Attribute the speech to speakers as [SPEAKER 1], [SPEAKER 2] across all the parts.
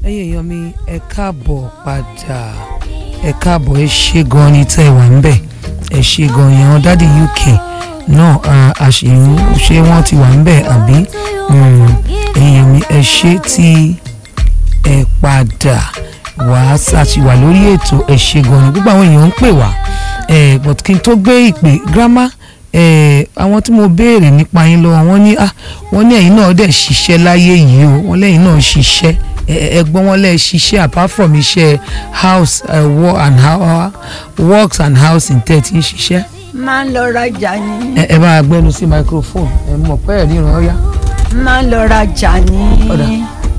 [SPEAKER 1] ẹ̀yin èèyàn mi ẹ káàbọ̀ padà ẹ káàbọ̀ ẹ ṣe gan ni tẹ́ ẹ wà ń bẹ̀ ẹ ṣe gan yẹn dádì UK náà àṣìyàn ṣé wọ́n ti wà ń bẹ̀ àbí ẹ̀yin mi ẹ ṣe tí ẹ padà wá ṣàṣìwà lórí ètò ẹ ṣe gan ni gbogbo àwọn èèyàn ń pè wá but kí n tó gbé ìpè gírámà àwọn tí mo béèrè nípa yín lọ́wọ́ wọ́n ní wọ́n ní ẹ̀yin náà dẹ̀ ṣiṣẹ́ láyé yìí o wọ́n lẹ́yìn náà ṣiṣẹ́ ẹ̀gbọ́n wọn lẹ ṣiṣẹ́ apart from iṣẹ́ house uh, work and how works and house in tẹ́ ti ń ṣiṣẹ́.
[SPEAKER 2] máa ń lọ rajà ní.
[SPEAKER 1] ẹ ẹ bá gbẹnu sí microphone ẹ mọ̀ pé ẹ ríran ọyá.
[SPEAKER 2] máa ń lọ rajà ní.
[SPEAKER 1] Ọ̀dà.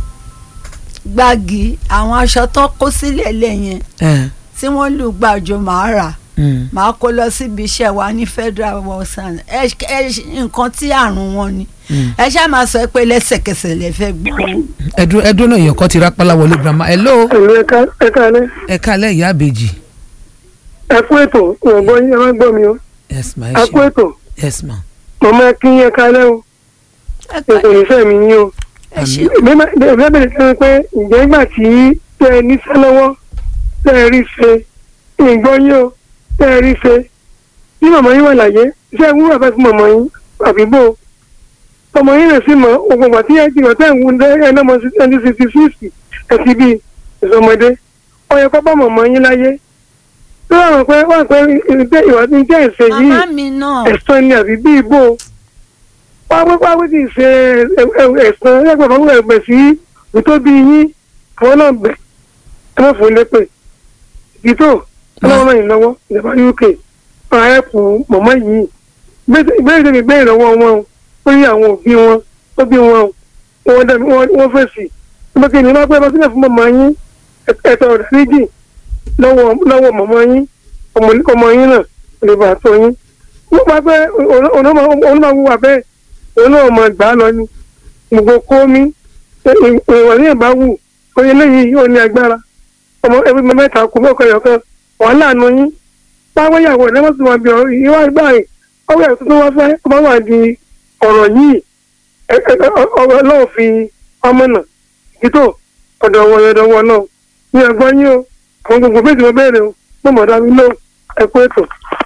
[SPEAKER 2] gbági àwọn aṣọ tó kó sílẹ̀ lẹ́yìn tí wọ́n lù gbàjọ máa rà máa kó lọ síbi iṣẹ́ wa ní federal wọ́sàn ẹ ẹ nǹkan tí àrùn wọn ni ẹ ṣáà máa sọ pé lẹ́sẹ̀kẹsẹ̀ lè fẹ́ gbọ́.
[SPEAKER 1] ẹdún ẹdún náà èèyàn kan ti rápálá wọlé grandma hello
[SPEAKER 3] ẹ̀lú ẹ̀ka ẹ̀ka alẹ́
[SPEAKER 1] ẹ kálẹ̀ ìyá àbèjì
[SPEAKER 3] ẹ kú ètò ìwọ̀nbọ yín ẹ má gbọ́ mi o
[SPEAKER 1] yes ma ẹ
[SPEAKER 3] ẹ kú
[SPEAKER 1] ṣe
[SPEAKER 3] ètò
[SPEAKER 1] yes ma
[SPEAKER 3] mọ̀mọ́ ẹ kí yín ẹ̀ka alẹ́ o
[SPEAKER 2] ẹ
[SPEAKER 3] ètò
[SPEAKER 2] pẹ̀lẹ́,
[SPEAKER 3] ìfẹ́ mi yín o
[SPEAKER 2] ẹ ṣe
[SPEAKER 3] èmi má- èmi fẹ́ bẹ̀rẹ̀ kí pé ǹjẹ́ ìgbà tí tẹ́ ẹ níṣẹ́ lọ́wọ́ tẹ́ ẹ rí ṣe ìgbọ́ yín o tẹ́ ẹ rí ṣe bí màmá yín wà láyé iṣẹ́ ìwúrò àfẹ́ fún màmá yín àbí bò ó ọmọ yín rẹ̀ sì mọ̀ ogun àti ẹ̀ ti ọ̀tẹ́ ìwú ẹ̀ náà mọ̀ sí twenty sixty six ẹ̀ ti bí ìsọmọdé ọyọ pápá màmá yín láyé tó wà pé wà pé ìdí ìwà tí ń jẹ́ ìṣe yìí
[SPEAKER 2] màmá mi náà
[SPEAKER 3] ẹ̀sán ni àbí bí ìbò pápápápá kì í ṣe ẹ̀sán ẹgbẹ́ fún ẹgbẹ́ sí ìtóbi yín àwọn náà bẹ̀ ẹ má fún lépè ìdítò ọlọ́run yìí lọ́wọ́ ìjọba UK máa ẹ̀pù mọ̀mọ́ yìí ìbéèrè tèmi gbé ìrànwọ́ wọn o ó yí àwọn òbí wọn ó bí wọn o wọ́n dẹ̀ wọ́n wọ́n fèsì nígbà tí ènìyàn bá pẹ́ bá sílẹ̀ fún mọ̀mọ́ yín ẹ̀tọ́ rẹ̀ méjì lọ́wọ́ lọ́wọ́ mọ̀mọ́ yín ọmọ ọmọ yín náà lè bà tó yín wọ́n bá pẹ́ òun máa wúwà bẹ́ẹ̀ òun náà máa gbà á lọ ni gbogbo kómi ìwà ní ìbá wù oye léyìí ó ní agbára ọmọ ẹbí mi mẹ́ta kú mẹ́kọ̀ọ́ ẹ̀yọ̀kan wọ́n láàánú yín báwọn ìyàwó ẹ̀ lẹ́wọ̀n tó máa bí ọ̀rọ̀ ìwà ìgbà yìí ọwọ́ ẹ̀ tuntun wá fẹ́ ọba wà di ọ̀rọ̀ yìí ọ̀rọ̀ náà fi ọmọ náà ìdítò ọ̀dọ̀ wọn ọ̀dọ̀ wọn náà ní ẹ̀gbọ́n yín o àwọn gbogbo méjì wọn béèrè o mo mọ̀ dá mi lóhùn ẹ̀kú ètò.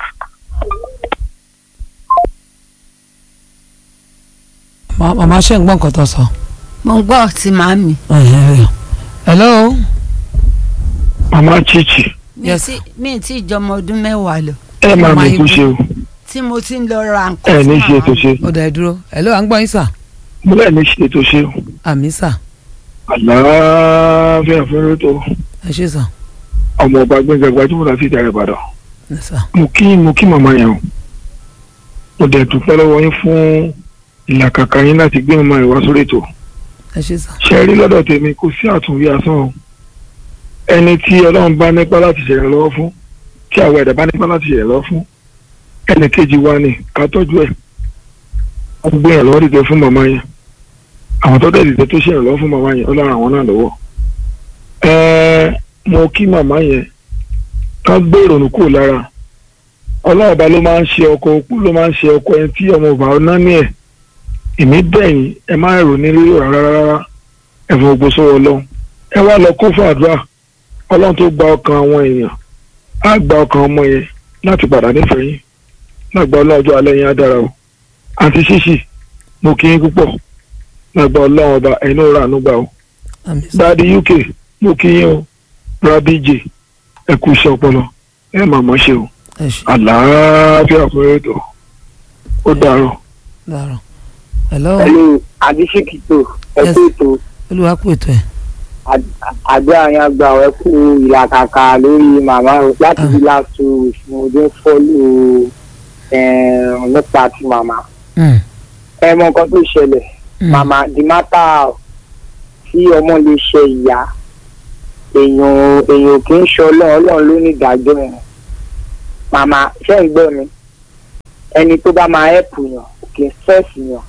[SPEAKER 1] Ma- màmá ṣe ń gbọ́ nǹkan tó sọ.
[SPEAKER 2] mo ń gbọ́ ti màmí.
[SPEAKER 1] hello
[SPEAKER 3] màmá chichi
[SPEAKER 2] mi
[SPEAKER 1] Yes.
[SPEAKER 2] ti mi ti jọmọ ọdún mẹ́wàá lọ
[SPEAKER 3] ẹ máa
[SPEAKER 1] Màmá
[SPEAKER 3] mi kú
[SPEAKER 1] Ibu.
[SPEAKER 3] ṣe o
[SPEAKER 2] tí mo ti ń lọ ra nǹkan
[SPEAKER 3] ẹ ní
[SPEAKER 2] fún
[SPEAKER 3] ṣe
[SPEAKER 2] màmá
[SPEAKER 3] ètò
[SPEAKER 2] mi.
[SPEAKER 3] ṣe
[SPEAKER 1] ó dà ẹ dúró hello à ń gbọ́ yín sà
[SPEAKER 3] mo lẹ́ẹ̀ ní ṣe ètò ṣe o
[SPEAKER 1] àmì sà
[SPEAKER 3] àlàáfíà fẹ́rẹ́ tó
[SPEAKER 1] ẹ ṣe sà
[SPEAKER 3] ọmọ ọba gbẹ̀ngàn gbajúmọ̀ láti ìdarí ìbàdàn
[SPEAKER 1] ẹ sà
[SPEAKER 3] mo kí mo kí màmá yẹn o mo dẹ̀ dúpẹ́ lọ́wọ́ yín fún ìlàkàkà yín láti gbé màmá yẹn wá sórí ètò
[SPEAKER 1] ẹ ṣe sà
[SPEAKER 3] ṣe rí lọ́dọ̀ tèmi kò sí àtúnwí asán o ẹni tí ọlọ́run bá nípa láti ṣèrè lọ́wọ́ fún tí àwọn ẹ̀dá bá nípa láti ṣèrè lọ́wọ́ fún ẹnì kejì wa ni ká tọ́jú ẹ̀ wọ́n gbé yàn lọ́wọ́ dìde fún màmá yẹn àwọn tó dẹ̀ dìde tó ṣèrè lọ́wọ́ fún màmá yẹn ọlọ́run àwọn náà lọ́wọ́ ẹ̀ẹ́ mo kí màmá yẹn ká gbé ìrònú kúrò lára ọlọ́run ọba ló máa ń ṣe ọkọ òkú ló máa ń ṣe ọkọ ẹni tí ọmọ ọba ọ̀nà ní ẹ̀ èmi bẹ̀yìn ẹ má rò ní rírò rárá rárá ẹ fún gbogbo sọ́wọ́ ọlọ́run ẹ wá lọ kún fún àdúrà ọlọ́run tó gba ọkàn àwọn èèyàn á gba ọkàn ọmọ yẹn láti padà nífẹ̀ẹ́ yín lágbà ọlọ́jọ́ alẹ́ yẹn á dára o àti ṣíṣì mo kí yín púpọ̀ lágbà ọlọ́run ọba ẹ̀yin náà rà ànúgbà o
[SPEAKER 1] àmì sà
[SPEAKER 3] dáàdi uk mo kí yín o rabi j ẹ kú iṣẹ́ ọpọlọ ẹ mà mọ̀ ṣe o
[SPEAKER 1] ẹ ṣe
[SPEAKER 3] àlàáfíà fún ètò ó dàrọ̀.
[SPEAKER 1] dàrọ hello
[SPEAKER 4] pẹ̀lú àdísíkìtò
[SPEAKER 1] Yes.
[SPEAKER 4] ẹ̀kú ètò
[SPEAKER 1] olúwa kú ètò ẹ
[SPEAKER 4] àgbẹ̀ àyàn àgbà ẹ̀kú ìlàkàkà lórí màmá o láti
[SPEAKER 1] Ah.
[SPEAKER 4] bí láti oṣù ọdún fọ́lù nípa ti màmá.
[SPEAKER 1] Mm,
[SPEAKER 4] ẹ mọ nǹkan tó ṣẹlẹ̀
[SPEAKER 1] mm.
[SPEAKER 4] màmá the matter tí ọmọ lè ṣe ìyá èèyàn èèyàn kì í ṣe ọlọ́run ọlọ́run ló ní ìdájọ́ yẹn màmá ṣé ń gbọ́ mi ẹni tó bá máa ẹ̀pù yàn kì í fẹ́ẹ̀sì yàn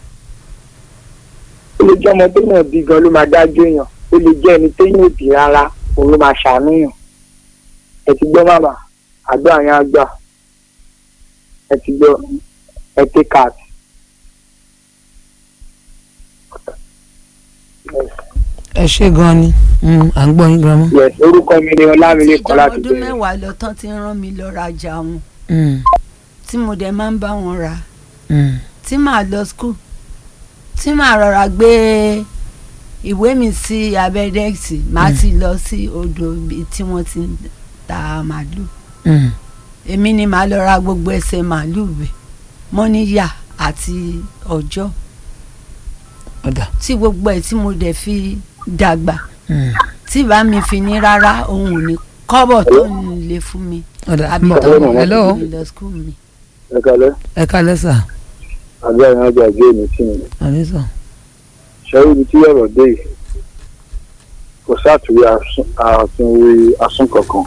[SPEAKER 4] ó lè jẹ́ ọmọ tó yàn bí gan ló máa dájọ́ yàn ó lè jẹ́ ẹni tó yàn bí rárá òun ló máa ṣàánú yàn ẹ ti gbọ́ màmá àgbà yẹn àgbà ẹ ti gbọ́ ẹ ti kàt.
[SPEAKER 1] ẹ ṣe gan ni Mm, à ń gbọ́ yín grandma.
[SPEAKER 4] yes orúkọ mi ni ọlámilékan
[SPEAKER 2] ìjọba
[SPEAKER 4] láti
[SPEAKER 2] ọdún
[SPEAKER 4] bẹ̀rẹ̀
[SPEAKER 2] mẹ́wàá lọ tán ti rán mi lọ rajà wọn
[SPEAKER 1] Mm,
[SPEAKER 2] tí mo dẹ̀ máa ń bá wọn rà
[SPEAKER 1] mm,
[SPEAKER 2] tí màá lọ skul tí màá rọra gbé ìwé mi sí abẹ́ dẹ́ẹ̀sì màá ti lọ sí odò ibi tí wọ́n ti ń ta màálù
[SPEAKER 1] mm.
[SPEAKER 2] èmi ni màá lọ ra gbogbo ẹsẹ̀ màálù rẹ̀ mọ́níyà àti ọjọ́
[SPEAKER 1] ọ̀dà.
[SPEAKER 2] tí gbogbo ẹ̀ tí mo dẹ̀ fi dàgbà
[SPEAKER 1] Mm,
[SPEAKER 2] tí bá mi fi ní rárá òun ò ní kọ́bọ̀ tó ń lè fún mi
[SPEAKER 1] ọ̀dà.
[SPEAKER 2] àbí
[SPEAKER 1] mbọ̀.
[SPEAKER 2] tó ń
[SPEAKER 1] hello
[SPEAKER 2] mi lọ skul mi.
[SPEAKER 4] ẹ kalẹ́
[SPEAKER 1] ẹ kálẹ́ sà.
[SPEAKER 4] àbí àwọn ọjà ìgbé mi sí mi
[SPEAKER 1] àní sà.
[SPEAKER 4] ṣẹ́rí ibi tí ọ̀rọ̀ dé yìí kò sátúwé àtúnwé asún kankan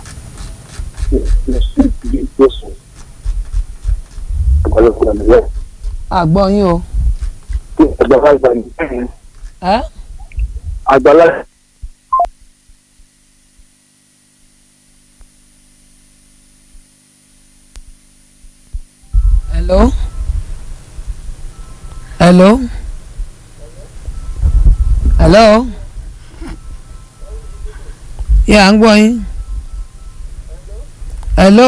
[SPEAKER 4] gbèsè ọ̀pọ̀lọpọ̀ nílẹ̀
[SPEAKER 1] àgbọ̀ yín o.
[SPEAKER 4] àgbàlagbà ní
[SPEAKER 1] ẹ́
[SPEAKER 4] àgbàlagbà
[SPEAKER 1] hello. hello. hello. yẹ à ń gbọ́ yín. hello.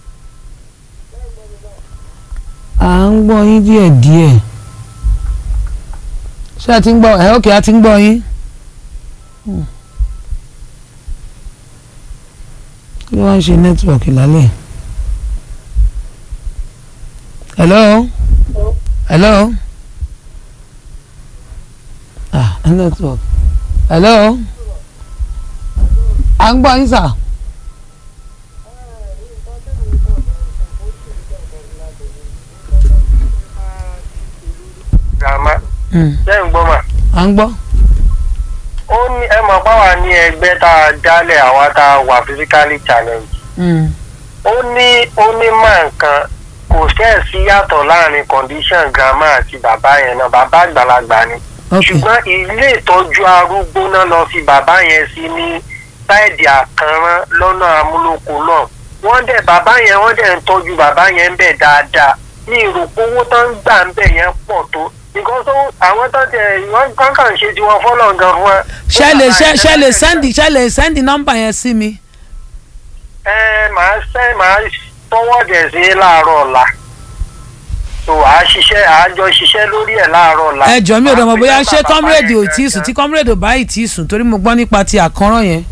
[SPEAKER 1] à ń gbọ́ yín díẹ̀díẹ̀. ṣé ẹ ti ń gbọ́ ẹ ókè a ti ń gbọ́ yín. Hmm. kí ló wá ń ṣe nẹ́tíwọ̀kì lálẹ́ yìí? hello hello ah network hello à ń gbọ́ yín sà.
[SPEAKER 5] grandma
[SPEAKER 1] Mm,
[SPEAKER 5] ṣé ń gbọ́ mà.
[SPEAKER 1] à ń gbọ́.
[SPEAKER 5] ó ní ẹ mọ̀ báwa ní ẹgbẹ́ tá a dálẹ̀ àwa tá a wà physically challenge.
[SPEAKER 1] Mm,
[SPEAKER 5] ó ní ó ní máa nǹkan kò fẹ́ẹ̀ sí yàtọ̀ láàrin condition grandma àti bàbá yẹn náà bàbá àgbàlagbà ni.
[SPEAKER 1] ok
[SPEAKER 5] ṣùgbọ́n ilé ìtọ́jú arúgbó náà lọ fi bàbá yẹn sí ní sáìdì àkànrán lọ́nà amúlòkó náà wọ́n dẹ̀ bàbá yẹn wọ́n dẹ̀ ń tọ́jú bàbá yẹn ń bẹ̀ dáadáa ní ìròpó owó tó ń gbà ń bẹ̀ yẹn pọ̀ tó nǹkan tó àwọn tó tẹ̀ wọ́n kàn kàn ṣe tiwọn fọ́lọ̀ gan fún ẹ.
[SPEAKER 1] ṣe lè ṣe ṣe lè sẹ́ndì ṣe lè sẹ́ndì nọ́mbà yẹn sí mi.
[SPEAKER 5] ẹ màá sẹ́ màá tọwọ́ dẹ̀ sí láàárọ̀ ọ̀la so àá ṣiṣẹ́ àá jọ ṣiṣẹ́ lórí ẹ̀ láàárọ̀ ọ̀la.
[SPEAKER 1] ẹ jọ mi ò dọ̀ mọ̀ bóyá
[SPEAKER 5] Màá
[SPEAKER 1] ṣé
[SPEAKER 5] pe nọ́mbà
[SPEAKER 1] kọ́mírèdì ò
[SPEAKER 5] bàbá
[SPEAKER 1] tí ì
[SPEAKER 5] yẹn
[SPEAKER 1] sùn tí
[SPEAKER 5] gangan.
[SPEAKER 1] kọ́mírèdì ò bá ì tí ì sùn torí mo gbọ́ nípa ti àkọ́rán yẹn.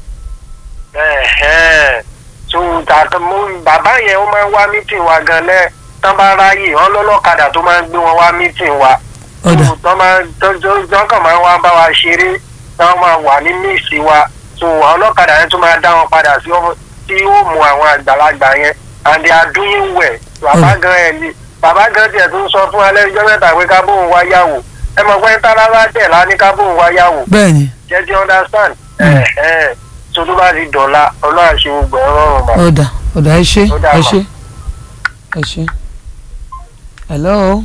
[SPEAKER 5] Ẹ̀hẹ́n. so tàtà mo bàbá yẹn ó máa ń wá mítìn wa gan lẹ tán bá ráyè wọn lọ́lọ́kadà tó máa ń gbé wọn wá mítìn wa
[SPEAKER 1] ọ̀dà
[SPEAKER 5] So, tán máa tán tán- tán kàn máa ń wá bá wa ṣeré tán máa wà ní míìsì wa so àwọn ọlọ́kadà yẹn tún máa dá wọn padà sí ọ́fọ̀ tí ó mú àwọn àgbàlagbà yẹn and they are doing well bàbá gan ẹ̀ ni bàbá gan tiẹ̀ tún sọ fún alẹ́ ìjọ mẹ́ta pé ká bóun wá yàwó ẹ mọ̀ pé tálábà tẹ̀ lá ní ká bóun wá yàwó
[SPEAKER 1] bẹ́ẹ̀ ni
[SPEAKER 5] jẹ́ ti understand ẹ̀ ẹ̀ tó tó bá ti dọ̀la ọlọ́run ṣe gbogbo ẹ̀ rọrùn bá.
[SPEAKER 1] ọ̀dà ọ̀dà ẹ ṣé
[SPEAKER 5] Ó dà
[SPEAKER 1] ẹ
[SPEAKER 5] mà.
[SPEAKER 1] ṣé ẹ ṣé. hello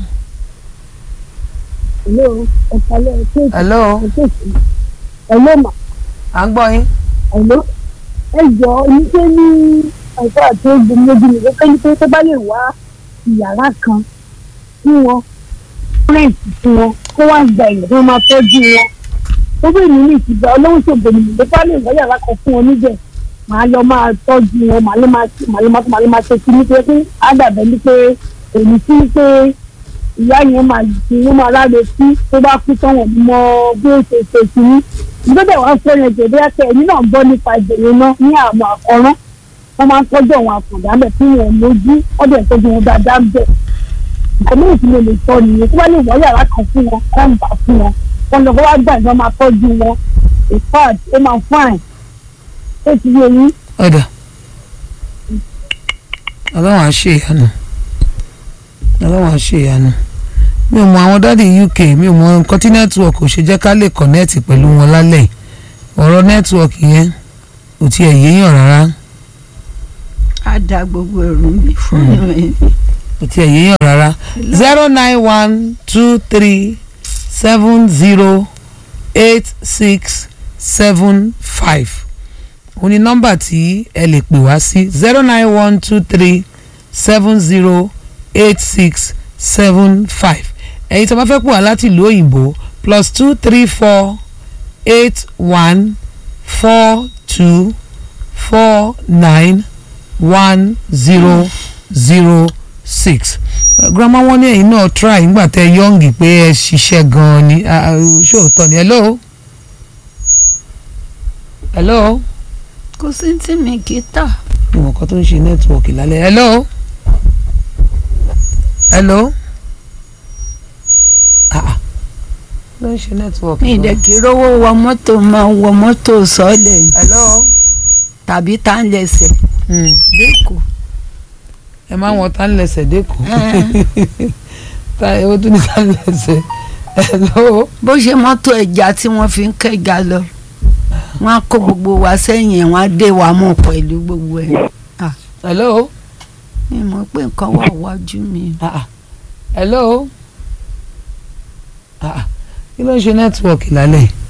[SPEAKER 6] Hello, ẹ̀kálẹ̀ ẹ̀kẹ́
[SPEAKER 1] hello
[SPEAKER 6] ẹ̀kẹ́ Hello mà,
[SPEAKER 1] à ń gbọ́ yín.
[SPEAKER 6] hello. Ẹ jọ oníṣẹ́ ní ẹ̀kọ́ àti ogun méjì nìkan pé ní pé tó bá lè wá ìyàrá kan fún wọn, rẹ́ǹtì fún wọn, kó wá gba èèyàn tó máa tọ́jú wọn. Tó bẹ́ẹ̀ ní ní ìtìgbà ọlọ́run ṣògbọ́n ní ìgbé bá lè wá yàrá kan fún wọn níbẹ̀. Màá lọ máa tọ́jú wọn, màá lè máa màá lè máa màá lè máa ṣe kí ní pé pé á dàbẹ̀ ní pé èmi sí pé ìyá yẹn máa ti wọ́n máa láre sí tó bá kú tán wọ́n mọ bí ó ṣe ṣe sí ní. ìgbésẹ̀ wọn fẹ́ yẹn jẹ̀bi ẹ̀kẹ́ ẹ̀yìn náà ń bọ́ nípa ìbẹ̀rẹ̀ náà ní àwọn àkọ́rán wọ́n máa ń tọ́jú àwọn àkàndá bẹ̀ tí wọ́n lójú wọ́n dẹ̀ tọ́jú wọn dáadáa bẹ̀. ìkọ́mọ́ ìtì mo lè sọ nìyẹn tó bá lè wọ́ yàrá kan fún wọn kọ́ ń bà fún wọn wọn lọ wá gbà ìjọba máa tọ́jú wọn ìfáàd ó máa fáìn ó ti yé yín
[SPEAKER 1] ọ̀dà ọlọ́run á ṣe ìyanu ọlọ́run á ṣe ìyanu mi ò mọ àwọn dáàdi uk mi ò mọ nǹkan tí nẹ́tíwọ̀kì ò ṣe jẹ́ ká lè kọ̀nẹ́ẹ̀tì pẹ̀lú wọn lálẹ́ yìí. ọ̀rọ̀ nẹ́tíwọ̀kì yẹn kò tiẹ̀ yéèyàn rárá
[SPEAKER 2] á da gbogbo ẹrù mi fún mi.
[SPEAKER 1] kò tiẹ̀ yéèyàn rárá zero nine one two three seven zero eight six seven five òun ni nọ́mbà tí ẹ lè pè wá sí zero nine one two three seven zero eight six seven five ẹ̀yin tó bá fẹ́ pè wá láti ìlú òyìnbó plus two three four eight one four two four nine one zero zero six grandma wọn ní ẹ̀yin náà try nígbà tẹ yọǹgì pé ẹ ṣiṣẹ́ gan-an ni Ah, ah, ṣóòótọ́ ni hello hello
[SPEAKER 2] kò sí tí mi kì í tà
[SPEAKER 1] ìwọ̀n kan tó ń ṣe nẹ́tíwọ̀kì lálẹ́ hello hello ah ah ló ń ṣe nẹ́tíwọ̀kì
[SPEAKER 2] mi ìdẹ̀ kí rówó wọ mọ́tò máa wọ mọ́tò sọ́ọ̀lẹ̀
[SPEAKER 1] hello
[SPEAKER 2] tàbí tá ń lẹsẹ̀
[SPEAKER 1] Hmm.
[SPEAKER 2] lẹ́kọ̀ọ́
[SPEAKER 1] ẹ máa ń wọ tán lẹsẹ̀ dẹ́kun ta ewu tún ní tán lẹsẹ̀ hello
[SPEAKER 2] bó ṣe mọ́tò ẹja tí wọ́n fi ń kẹ́ga lọ wọ́n á kó gbogbo wa sẹ́yìn ẹ̀ wọ́n á dé wa mọ̀ pẹ̀lú gbogbo ẹ̀
[SPEAKER 1] hello
[SPEAKER 2] mi mọ̀ pé nǹkan wà wájú mi.
[SPEAKER 1] ah ah hello ah ah kí ló ń ṣe nẹ́tíwọ̀kì lálẹ́ yìí